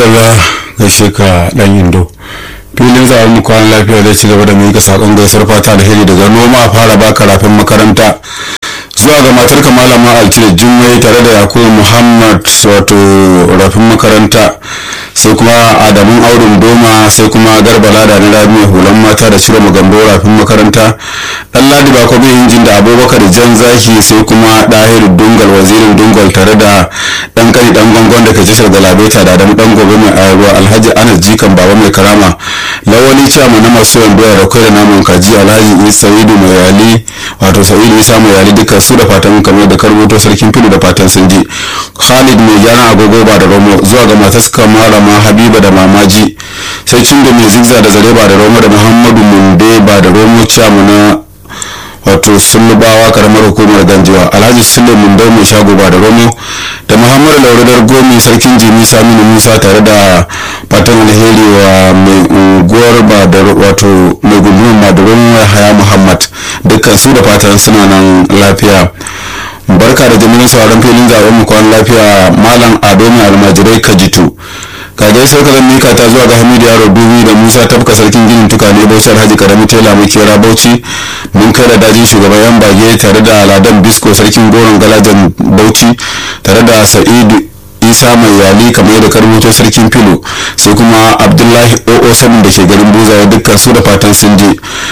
madalla gaishe ka dan indo filin zaɓen mu kwan lafiya zai ci gaba da miƙa saƙon gaisar fata da hiri daga noma a fara baka rafin makaranta zuwa ga matar ka malama altine jummai tare da yakubu muhammad wato rafin makaranta sai kuma adamun aurin doma sai kuma garba lada na rabi hulan mata da cire magambo rafin makaranta dan ladi ba kwabi injin da abubakar jan zaki sai kuma dahiru dungal wazirin dungal tare da dan kani dan gongon da ke tashar galabeta da adamu dan gobe mai ayarwa alhaji anas jikan baba mai karama lawali ciyama na masu yan doya da kai da naman kaji alhaji sa'idu mai yali wato sa'idu isa mai yali duka su da fatan kamar da karboto sarkin fili da fatan sun ji khalid mai gyaran agogo ba da romo zuwa ga matar suka malama habiba da mamaji sai cindo mai zigza da zare ba da romo da muhammadu munde ba da romo ciyama na wato sulubawa karamar hukumar ganjiwa alhaji sule mundau mai shago ba da romo da muhammadu lauradar gomi sarkin jimi saminu musa tare da fatan alheri wa mai unguwar ba da wato mai gundumar ba da romo haya muhammad dukkan su da fatan suna nan lafiya barka da jami'in sauran filin zaben mu kwan lafiya malam ado mai almajirai kajitu kagai sai ka zan mika ta zuwa ga hamidu yaro dubi da musa tafka sarkin ginin tukane bauchi alhaji karami tela makera bauchi mun kai da dajin shugaban yan bage tare da ladan bisko sarkin goron galajan bauchi tare da sa'idu isa mai yali kamar yadda karbuto sarkin filo sai kuma abdullahi oo sanin da ke garin buzawa dukkan su da fatan sun je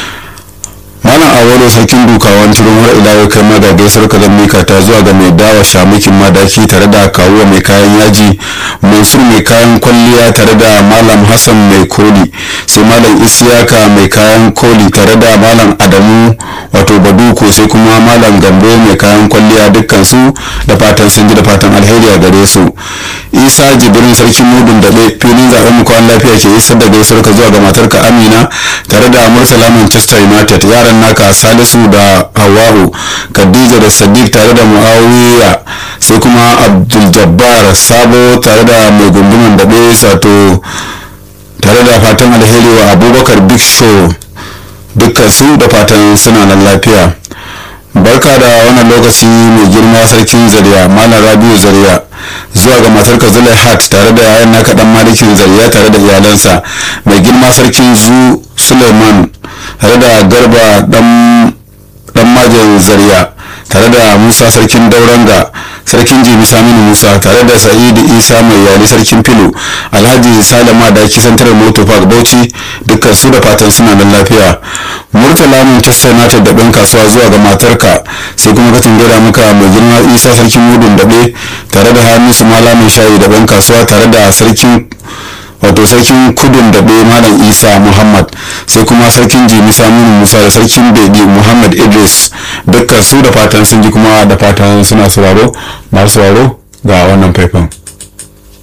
malam awolo sarkin dukawan turin har ila yau kai ma ga gaisar ka mika ta zuwa ga mai dawa shamukin madaki tare da kawuwa mai kayan yaji mansur mai kayan kwalliya tare da malam hassan mai koli sai malam isiyaka mai kayan koli tare da malam adamu wato baduko sai kuma malam gambo mai kayan kwalliya dukkan su da fatan sun ji da fatan alheri a gare su isa jibrin sarkin mudun daɓe filin zaɓen mu kwan lafiya ke isar da gaisar ka zuwa ga matarka amina tare da murtala manchester united yaran naka salisu da hawa'u khadija da sadiq tare da muawiya sai kuma abdul jabbar sabo tare da mai gunduman daɓe sato tare da fatan alheri wa abubakar big show dukkan su da fatan suna nan lafiya barka da wannan lokaci mai girma sarkin zariya malam rabiu zariya zuwa ga matar ka zulai hat tare da yayan naka dan malikin zariya tare da iyalansa mai girma sarkin zu suleiman tare da garba dan majin zariya tare da musa sarkin dauranga sarkin jimi saminu musa tare da sa'idu isa mai yali sarkin filo alhaji salama da ake santar moto park bauchi dukkan su da fatan suna nan lafiya murtala manchester united da ɗan kasuwa zuwa ga matarka sai kuma ka tungira maka mai girma isa sarkin mudun daɓe tare da hamisu mala mai shayi da ɗan kasuwa tare da sarkin wato sarkin kudin da bai malam isa muhammad sai kuma sarkin jimi saminu musa da sarkin bedi muhammad idris dukkan su da fatan sun ji kuma da fatan suna sauraro masu sauraro ga wannan faifan